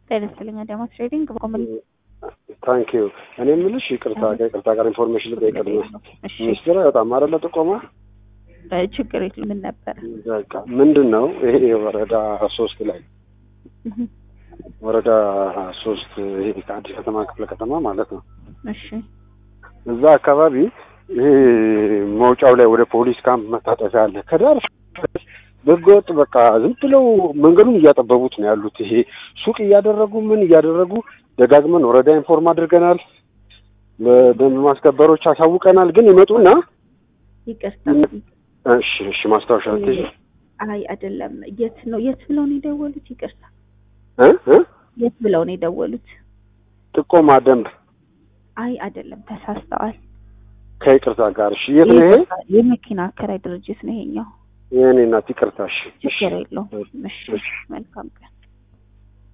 ጤና ይስጥልኝ አዳማስ ትሬዲንግ በኮመል ታንክ ዩ እኔ የምልሽ ይቅርታ ከይቅርታ ጋር ኢንፎርሜሽን ልጠይቅ ነው እሺ ሚኒስትር በጣም አይደለ ጥቆማ እ ችግር የለም ምን ነበር በቃ ምንድን ነው ይሄ ወረዳ ሶስት ላይ እህ፣ ወረዳ ሶስት ይሄ ከአዲስ ከተማ ክፍለ ከተማ ማለት ነው እሺ እዛ አካባቢ ይሄ መውጫው ላይ ወደ ፖሊስ ካምፕ መታጠፊያ አለ ከዳር በህገወጥ በቃ ዝም ብለው መንገዱን እያጠበቡት ነው ያሉት። ይሄ ሱቅ እያደረጉ ምን እያደረጉ ደጋግመን ወረዳ ኢንፎርም አድርገናል፣ ለደንብ ማስከበሮች አሳውቀናል። ግን ይመጡና ይቅርታ እሺ እሺ ማስታወሻ ትይዥ አይ አይደለም የት ነው የት ብለው ነው የደወሉት ይቅርታ እ እ የት ብለው ነው የደወሉት ጥቆማ ደንብ አይ አይደለም ተሳስተዋል ከይቅርታ ጋር እሺ። የት ነው ይሄ? የመኪና አከራይ ድርጅት ነው ይሄኛው የእኔ እናት ይቅርታ። እሺ እሺ ችግር የለውም እሺ እሺ። መልካም ቀን